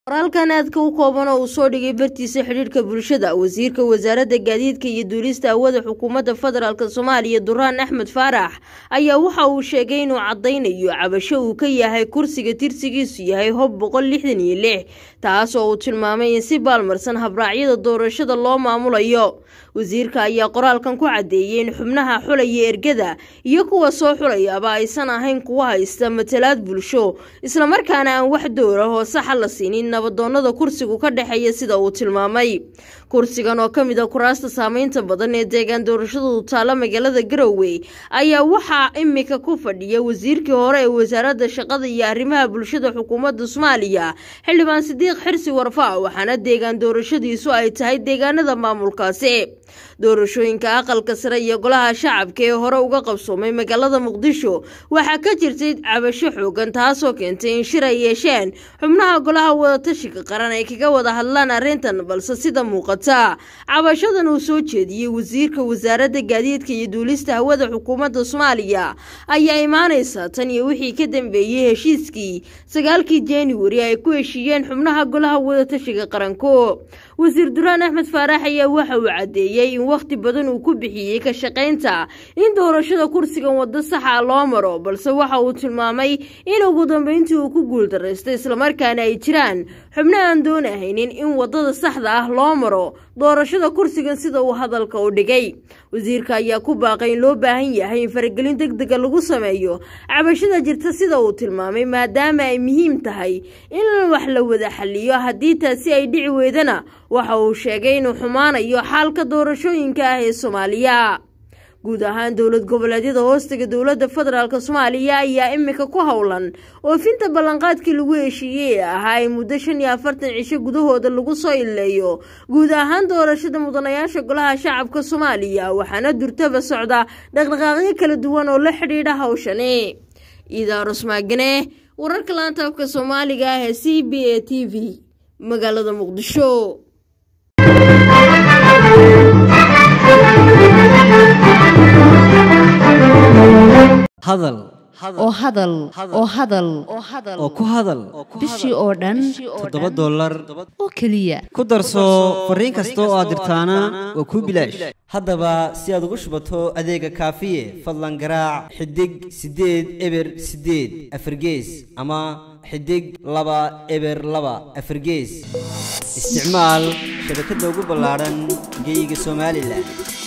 qoraalkan aadka u kooban oo uu soo dhigay bartiisa xidhiidhka bulshada wasiirka wasaaradda gaadiidka iyo duulista hawada xukuumadda federaalk soomaaliya duraan axmed faarax ayaa waxa uu sheegay inuu caddaynayo cabasho uu ka yahay kursiga tirsigiisu yahay hob boqol lixdan iyo lix taas oo uu tilmaamay in si baalmarsan habraacyada doorashada loo maamulayo wasiirka ayaa qoraalkan ku caddeeyey in xubnaha xulaya ergada iyo kuwa soo xulayaaba aysan ahayn kuwa haysta matalaad bulsho islamarkaana aan wax dowra oo saxa la siinin nabadoonada kursigu ka dhexeeya sida uu tilmaamay kursigan oo ka mid a kuraasta saameynta badan ee deegaan doorashadu taalla magaalada garowe ayaa waxaa imika ku fadhiya wasiirkii hore ee wasaaradda shaqada iyo arrimaha bulshada xukuumadda soomaaliya xildhibaan sidiiq xirsi warfa waxaana deegaan doorashadiisu ay tahay deegaanada maamulkaasi doorashooyinka aqalka sare iyo golaha shacabka ee hore uga qabsoomay magaalada muqdisho waxaa ka jirtay cabasho xoogan taasoo keentay in shir ay yeesheen xubnaha golaha wadatashiga qaran ay kaga wada hadlaan arrintan balse sida muuqata cabashadan uu soo jeediyey wasiirka wasaaradda gaadiidka iyo duulista hawada xukuumadda soomaaliya ayaa imaanaysa tan iyo wixii ka dambeeyey heshiiskii sagaalkii januari ay ku heshiiyeen xubnaha golaha wadatashiga qaranku wasiir duraan axmed faarax ayaa waxa uu caddeeyey in wakhti badan uu ku bixiyey ka shaqaynta in doorashada kursigan waddo saxa loo maro balse waxa uu tilmaamay in ugu dambeyntii uu ku guuldaraystay islamarkaana ay jiraan xubno aan doonahaynin in waddada saxda ah loo maro doorashada kursigan sida uu hadalka u dhigay wasiirka ayaa ku baaqay in loo baahan yahay in faragelin deg dega lagu sameeyo cabashada jirta sida uu tilmaamay maadaama ay muhiim tahay in wax la wada xaliyo haddii taasi ay dhici weydana waxa uu sheegay inuu xumaanayo xaalka doorashooyinka ah ee soomaaliya guud ahaan dowlad goboleedyada hoostiga dowladda federaalk soomaaliya ayaa imika ku howlan oofinta ballanqaadkii lagu heshiiyey ee ahaa in muddo shan iyo afartan cisho gudahooda lagu soo ileeyo guud ahaan doorashada mudanayaasha golaha shacabka soomaaliya waxaana durtaba socda dhaqdhaqaaqyo kala duwan oo la xidhiidha hawshani idaarus maagane wararka laanta afka soomaaliga ah ee c b a t v magaalada muqdisho hadal oo hadal oo hadal oo ku hadal bishii oo dhan toddoba dollar oo keliya ku darso fariin kasta oo aad dirtaana waa kuu bilaash haddaba si aad ugu shubato adeega kaafiye fadlan garaac xidig siddeed eber siddeed afargees ama xidig laba eber laba afargees isticmaal shabakadda ugu ballaadhan geyga somalilan